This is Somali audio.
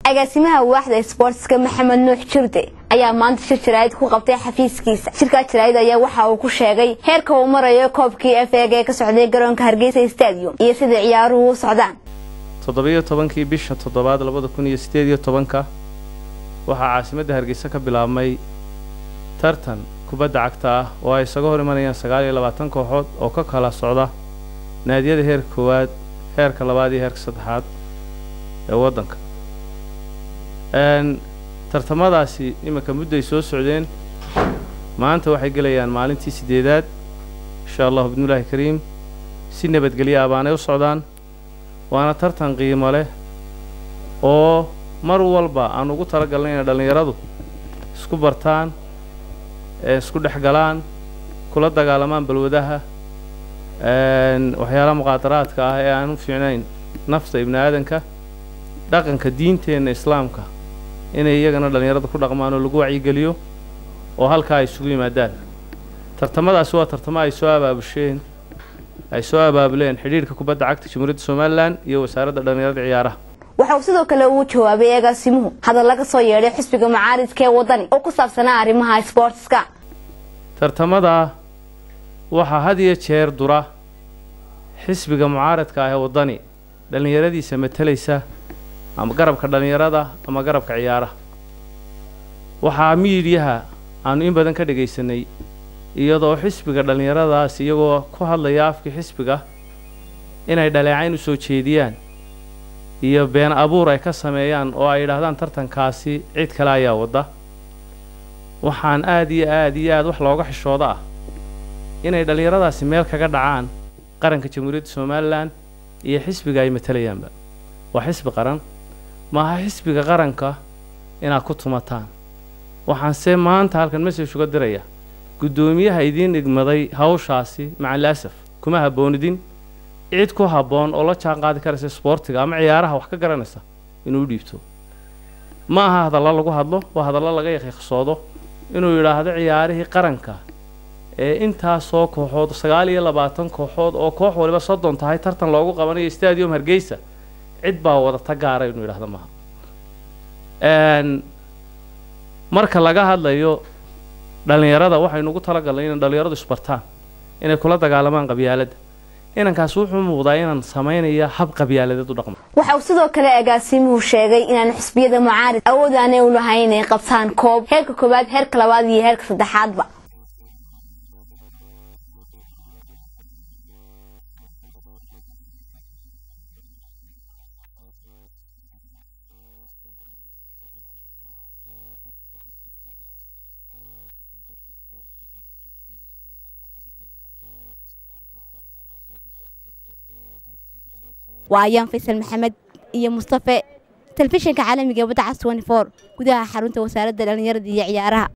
agaasimaha waaxda sboortska maxamed nuux jirde ayaa maanta shir jaraa'id ku qabtay xafiiskiisa shirkaa jaraa'id ayaa waxa uu ku sheegay heerka uu marayo koobkii f eeg ee ka socday garoonka hargeysa stadium iyo sida ciyaaruhu u socdaan toddobiyo tobankii bisha toddobaad labada kun iyo siddeed iyo tobanka waxaa caasimadda hargeysa ka bilaabmay tartan kubadda cagta ah oo ay isaga hor imanayaan sagaal iyo labaatan kooxood oo ka kala socda naadiyada heerka koowaad heerka labaad iyo heerka saddexaad ee waddanka tartamadaasi iminka mudday soo socdeen maanta waxay gelayaan maalintii siddeedaad insha allahu bidnillaahi kariim si nabadgelyo ah baanay u socdaan waana tartan qiimo leh oo mar walba aan ugu talagalnay inay dhallinyaradu isku bartaan isku dhex galaan kula dagaalamaan balwadaha waxyaalaha muqaadaraadka ah ee aan u fiicnayn nafta ibni aadanka dhaqanka diinteenna islaamka inay iyagana dhallinyarada ku dhaqmaan oo lagu wacyigeliyo oo halkaa ay isugu yimaadaan tartamadaasi waa tartamo ay soo abaabusheen ay soo abaabuleen xidhiidhka kubadda cagta jamhuuriyadda somalilan iyo wasaaradda dhallinyarada ciyaaraha waxa uu sidoo kale uu jawaabay agaasimuhu hadal laga soo yeedhay xisbiga macaaridka ee waddani oo ku saabsanaa arrimaha sboortska tartamada waxaa had iyo jeer dura xisbiga mucaaradka ah ee waddani dhallinyaradiisa matalaysa ama garabka dhallinyarada ama garabka ciyaaraha waxaa miidyaha aanu in badan ka dhegaysanay iyadoo xisbiga dhallinyaradaas iyagoo ku hadlaya afkii xisbiga inay dhaleecayn u soo jeediyaan iyo been abuur ay ka sameeyaan oo ay yidhaahdaan tartankaasi cid kale ayaa wadda waxaan aad iyo aad iyo aad wax looga xishooda ah inay dhallinyaradaasi meel kaga dhacaan qaranka jamhuuriyadda somalilan iyo xisbiga ay matalayaanba waa xisbi qaran maaha xisbiga qaranka inaad ku tumataan waxaanse maanta halkan message uga diraya guddoomiyaha idiin dhigmaday hawshaasi macaliasaf kuma habboonidin cid ku habboon oo la jaan qaadi karaysa sboortiga ama ciyaaraha wax ka garanaysa inuu dhiibto ma aha hadallo lagu hadlo waa hadallo laga yaqiiqsoodo inuu yidhaahdo ciyaarihii qaranka ee intaasoo kooxood sagaal iyo labaatan kooxood oo koox waliba soddon tahay tartan loogu qabanayo stadium hargeysa cid baa wadata gaara inuu yidhahdo maaha marka laga hadlayo dhallinyarada waxaynu ugu talagalnay inay dhallinyaradu isbartaan inay kula dagaalamaan qabyaaladda inankaas wuxuu muuqdaa inaan samaynaya hab qabyaaladeed u dhaqmo waxa uu sidoo kale agaasimuhu sheegay inaan xisbiyada mucaarid awood aanay u lahayn inay qabtaan koob heerka koowaad heerka labaad iyo heerka saddexaadba waa ayaan faysal maxamed iyo mustafe telefishinka caalamiga ee wadda cas gudaha xarunta wasaaradda dhallinyarada iyo ciyaaraha